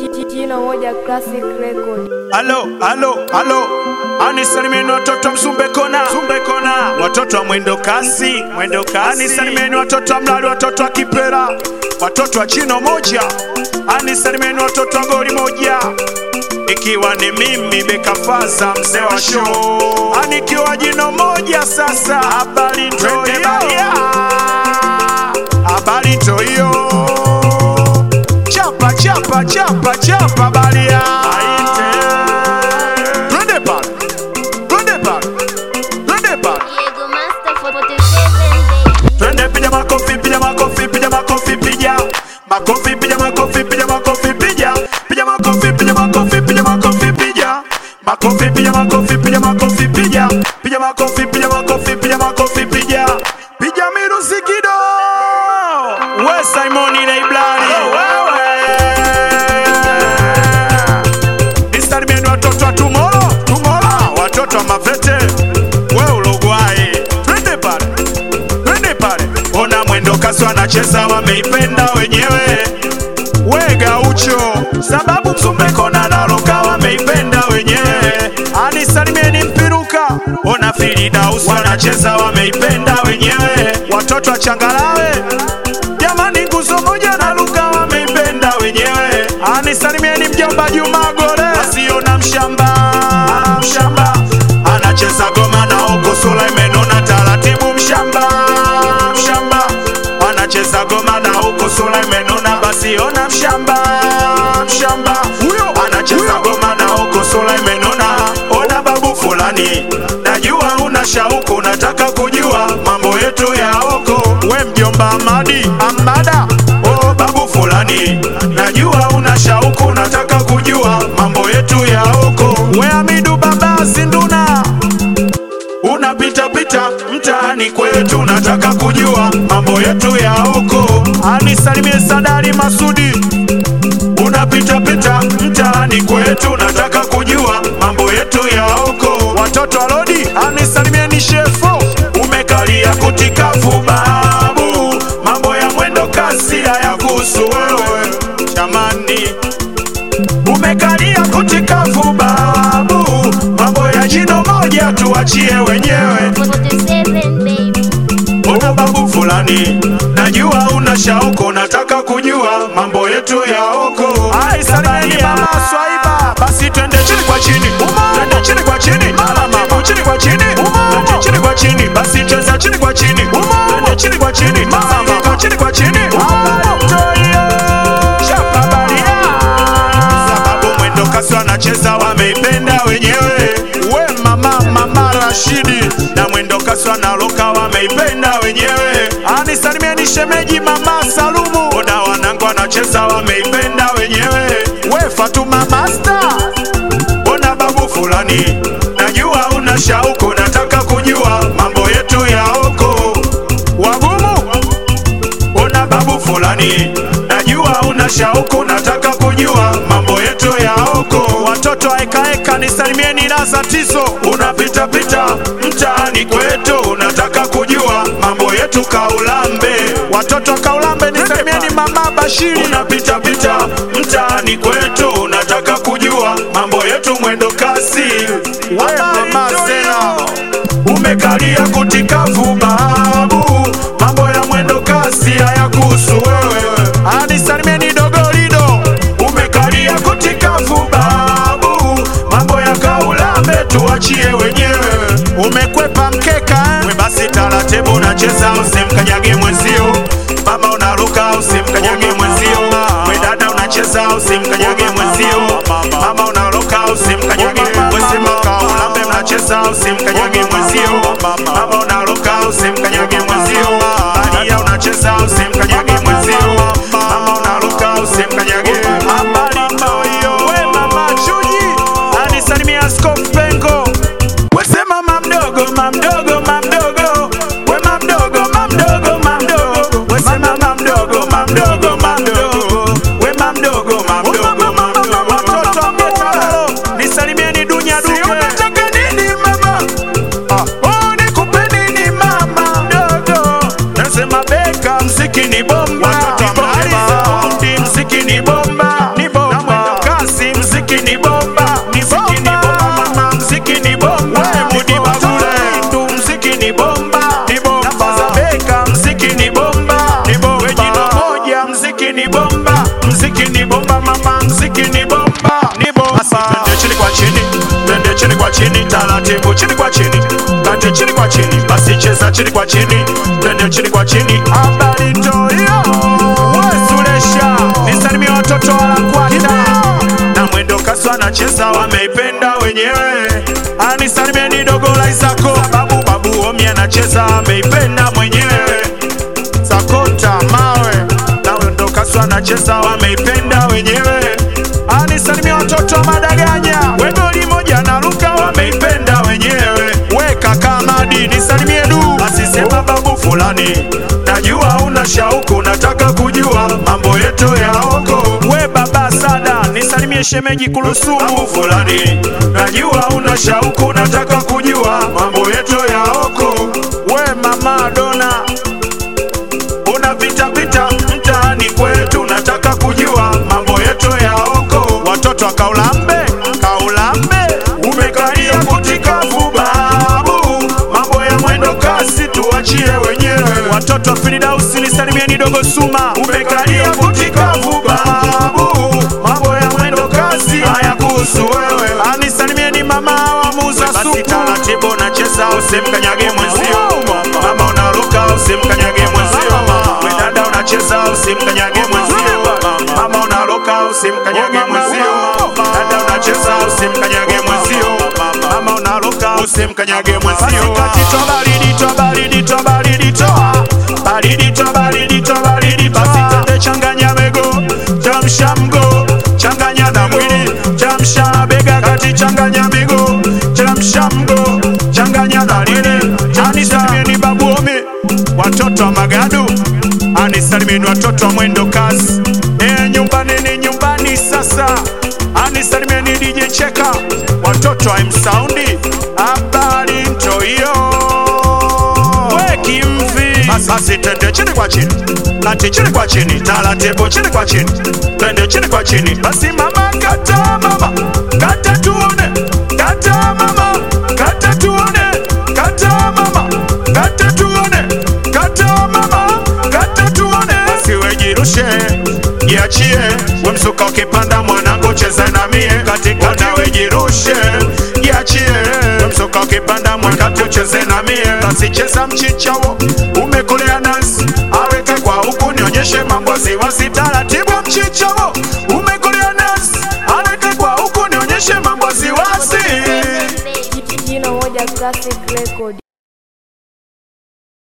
Jina moja classic record. Halo, halo, halo. Anisalimeni watoto wa Mzumbe Kona, Mzumbe Kona. Watoto wa mwendo kasi, mwendo kasi. Anisalimeni watoto wa Mlali, watoto wa Kipera, watoto wa jino moja. Anisalimeni watoto wa goli moja. Ikiwa ni mimi Beka Faza, mzee wa show. Anikiwa jino moja sasa. Habari ntoyo. Habari ntoyo. Chapa, chapa, chapa, chapa balia. Twende pale. Twende pale. Twende pale. Diego Master 47 baby. Twende piga makofi, piga makofi, piga makofi, piga makofi, piga makofi, piga makofi, piga piga makofi, piga makofi, piga makofi, piga makofi, piga makofi, piga makofi, piga piga makofi, piga makofi, piga makofi, piga piga miruzi kido. We Simoni Leiblani, wewe Nisalimieni watoto wa Tumoro, Tumoro, watoto wa Mavete, we Ulugwai, twende pale twende pale. Ona mwendo kasi wanacheza, wameipenda wenyewe. We Gaucho, sababu Mzumbe Kona na Roka wameipenda wenyewe. Anisalimieni Mpiruka, ona Filidaus wanacheza, wameipenda wenyewe. Watoto wa Changalawe, jamani, nguzo moja na Luka wameipenda wenyewe. Anisalimieni mjomba Juma Gore, asiona mshamba mshamba anacheza goma na huko Sulaimeno na taratibu mshamba mshamba anacheza goma na huko Sulaimeno na basi ona mshamba mshamba huyo anacheza goma na huko Sulaimeno na ona babu fulani najua una shauku unataka kujua mambo yetu ya huko we mjomba Amadi Amada oh babu fulani najua una shauku unataka kujua mambo yetu ya huko we Amidu baba Sinduna unapita pita mtaani kwetu, nataka kujua mambo yetu ya huko. Anisalimie Sadari Masudi, unapita pita mtaani kwetu, nataka kujua mambo yetu ya huko. Watoto wa Lodi, anisalimie ni Shefo, umekalia kutikafu babu, mambo ya mwendo kasi hayakuhusu wewe jamani umekalia kutikafu babu, mambo ya jino moja tuachie wenyewe. 47 baby. Una babu fulani, najua una shauko, nataka kujua mambo yetu ya huko. Ai, salimieni mama Swaiba, basi twende chini kwa chini, twende chini kwa chini, mama chini kwa chini, twende chini kwa chini, basi cheza chini kwa chini, twende chini kwa chini, mama chini kwa chini, Chapa baria sababu mwendo kasi wanacheza wameipenda wenyewe. We mama mama Rashidi na mwendo kasi wanaloka wameipenda wenyewe. Anisalimieni shemeji mama Salumu, ona wanangu wanacheza wameipenda wenyewe. We Fatuma Master, ona babu fulani, najua una shauku, nataka kujua mambo yetu ya huko wagumu una babu fulani, najua una shauku, nataka kujua mambo yetu ya huko. Watoto wa eka eka, nisalimieni laza tizo, unapita pita mtaani kwetu, unataka kujua mambo yetu Kaulambe. Watoto wa Kaulambe, nisalimieni mama Bashiri, unapita pita mtaani kwetu, unataka kujua mambo yetu mwendo kasi. We mama Zena, umekalia kutikafu babu, mambo ya mwendo kasi hayakuhusu wewe. Anisalimieni dogolido, umekalia kutikafu babu, mambo ya kaulambe tuachie wenyewe. Umekwepa mkeka we, basi taratibu unacheza, usimkanyage mwenzio. Mama unaruka, usimkanyage mwenzio. We dada unacheza, usimkanyage mwenzio. Mama unaruka, usimkanyage mwenzio. Kaulambe mnacheza, usimkanyage mwenzio. Mama unaruka, usimkanyage mwenzio. Badia unacheza, usimkanyage mwenzio. Mama unaruka, usimkanyage. Habari ndoyo, we mama Chuji, anisalimia Askofu Pengo. Wese mama mdogo, mama mdogo, mama mdogo. We mama mdogo, mama mdogo, mama mdogo. ni bomba, mziki ni bomba mama, mziki ni bomba, ni bomba. Basi twende chini kwa chini, twende chini kwa chini, taratibu chini kwa chini, twende chini kwa chini, basi cheza chini kwa chini, twende chini kwa chini. Habari toyo, wesuresha, nisalimie watoto walakwata na mwendo kasi wanacheza, wameipenda wenyewe. Anisalimieni dogo la Isako, babu babu Omi anacheza, ameipenda mwenyewe sakota mawe na wendo kasu anacheza wameipenda wenyewe anisalimia watoto wa madaganya wegoli moja na luka wameipenda wenyewe we kaka madi nisalimie du asisema babu fulani najua una shauku nataka kujua mambo yetu ya oko we baba sada nisalimie shemeji kulusumu fulani najua una shauku nataka kujua mambo yetu ya oko we mama dona unapita pita mtaani kwetu, nataka kujua mambo yetu ya oko. Watoto wa Kaulambe, Kaulambe, umekalia kutikavu babu, mambo ya mwendo kasi tuachie wenyewe. Watoto wa Firidausi, nisalimieni dogo Suma, umekalia kutikavu babu, mambo ya mwendo kasi haya kuhusu wewe. Anisalimieni mama wa muuza supu, basi taratibu nacheza, usimkanyage mwenzio. Mama unaruka, usimkanyage mwenzio. We dada unacheza, usimkanyage mwenzio. Mama unaruka, usimkanyage mwenzio. Dada unacheza, usimkanyage mwenzio. Mama unaruka, usimkanyage mwenzio. Basi kati toa baridi, toa baridi, toa baridi, toa baridi, toa baridi, toa baridi. Basi tende changanya mego, chamsha mgo, changanya na mwili, chamsha bega kati, changanya miguu, chamsha mgo, changanya dalili. Anisalimieni babu Omi, watoto wa Magadu, anisalimieni watoto wa mwendo kasi. E, nyumbani ni nyumbani sasa. Anisalimieni DJ Cheka, watoto wa M-Soundi, habari ntoyo we kimvi. Basi basi twende chini kwa chini, kati chini kwa chini, taratibu chini kwa chini, twende chini kwa chini. Basi mama kata, mama kata, tuone kata, mama kata, tuone kata, mama kata, tuone kata, mama kata, tuone. Basi wejirushe jiachie, we msuka ukipanda mwanangu, cheza na mie katikati, wejirushe jiachie, we msuka ukipanda mwanangu, ucheze na mie basi cheza mchichawo, umekolea nasi aweke kwa huku, nionyeshe mambo wasiwasi, taratibu mchichawo, umekolea nasi aweke kwa huku, nionyeshe mambo wasiwasi Seven, baby. Jino moja classic record.